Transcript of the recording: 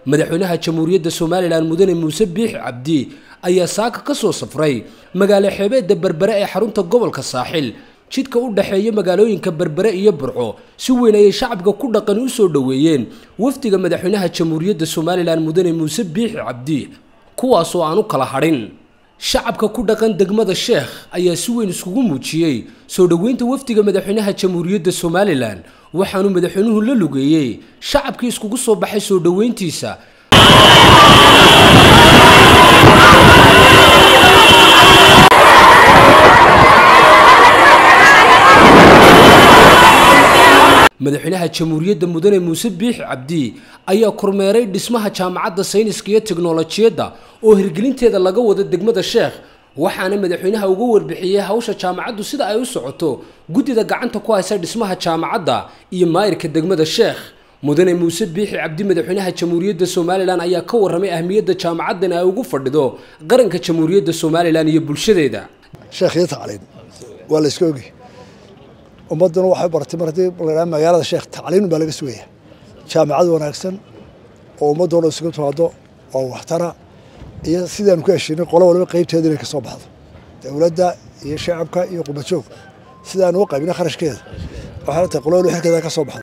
madaxweynaha jamhuuriyadda somalilan mudane muuse biix cabdi ayaa saaka ka soo safray magaalo xeebeedda berbere ee xarunta gobolka saaxil jidka u dhexeeya magaalooyinka berbere iyo burco si weyn ayay shacabka ku dhaqan u soo dhoweeyeen wafdiga madaxweynaha jamhuuriyadda somalilan mudane muuse biix cabdi kuwaasoo aan u kala hadhin shacabka ku dhaqan degmada sheekh ayaa si weyn iskugu muujiyey soo dhoweynta wafdiga madaxweynaha jamhuuriyadda somalilan waxaanu madaxweynuhu la lugeeyey shacabkii iskugu soo baxay soo dhoweyntiisa madaxweynaha jamhuuriyadda mudane muuse biix cabdi ayaa kormeeray dhismaha jaamacadda sayniska iyo teknolojiyadda oo hirgelinteeda laga wado degmada sheekh waxaana madaxweynaha uga warbixiyey hawsha jaamacaddu sida ay u socoto guddida gacanta ku haysa dhismaha jaamacadda iyo maayirka degmada sheekh mudane muuse biixi cabdi madaxweynaha jamhuuriyadda somalilan ayaa ka warramay ahmiyadda jaamacaddan ay ugu fadhido qaranka jamhuuriyadda somalilan iyo bulshadeeda sheekh iyo tacliin waa la iska ogi ummadduna waxay baratay mar haddii la magaalada sheekh tacliin baa laga sugaya jaamacad wanaagsan oo ummaddoo dhan isugu timaado oo waxtara iyo sidaanu ku heshiinay qolo waliba qaybteeda inay ka soo baxdo dowladda iyo shacabka iyo qubajoog sidaanu u qaybinay kharashkeeda waxaana tahay qolo waliba xilkeeda ka soo baxdo